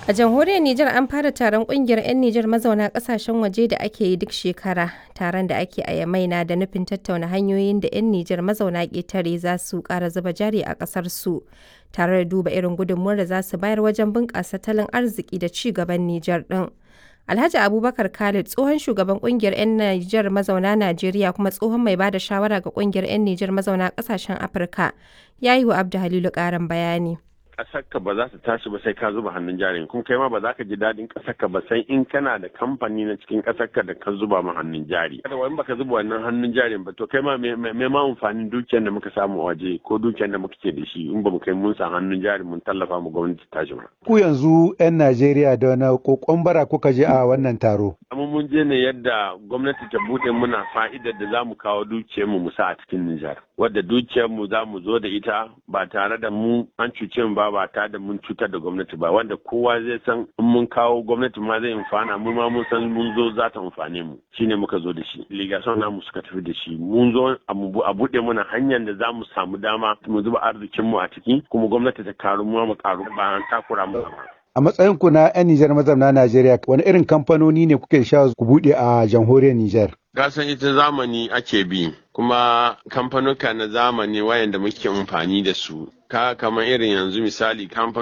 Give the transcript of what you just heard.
A jamhuriyar Nijar an fara taron kungiyar 'yan Nijar mazauna kasashen waje da ake yi duk shekara. Taron da ake a Yamai na da nufin tattauna hanyoyin da 'yan Nijar mazauna ƙetare za su ƙara zuba jari a ƙasar su, tare da duba irin gudunmuwar da za su bayar wajen bunƙasa tattalin arziki da ci gaban Nijar ɗin. Alhaji Abubakar Khalid tsohon shugaban kungiyar 'yan Nijar mazauna Najeriya kuma tsohon mai bada shawara ga kungiyar 'yan Nijar mazauna ƙasashen Afirka ya yi wa Abdu Halilu ƙarin bayani. ƙasarka ba za ta tashi ba sai ka zuba hannun jari kuma kai ma ba za ka ji daɗin ƙasarka ba sai in kana da kamfani na cikin ƙasarka da ka zuba ma hannun jari kada wani baka zuba wannan hannun jarin ba to kai ma me ma amfanin dukiyar da muka samu a waje ko dukiyar da muka ke da shi in ba mu kai mun sa hannun jari mun tallafa mu gwamnati tashi ba ku yanzu 'yan Najeriya da wani kokon bara kuka je a wannan taro amma mun je ne yadda gwamnati ta buɗe muna fa'idar da za mu kawo dukiyar mu mu sa a cikin Nijar wadda dukiyar mu za mu zo da ita ba tare da mu an cuce mu ba ba ta da mun cutar da gwamnati ba wanda kowa zai san in mun kawo gwamnati ma zai amfana mu ma mun san mun zo za ta amfane mu shine muka zo da shi ligason namu suka tafi da shi mun zo a buɗe mana hanyar da za mu samu dama mu zuba arzikin mu a ciki kuma gwamnati ta karu mu mu karu ba an takura mu ba A matsayin ku na 'yan Nijar mazauna Najeriya, wani irin kamfanoni ne kuke sha ku buɗe a jamhuriyar Nijar? Gasan ita zamani ake bi, kuma kamfanuka na zamani wayanda muke amfani da su. Ka kamar irin yanzu misali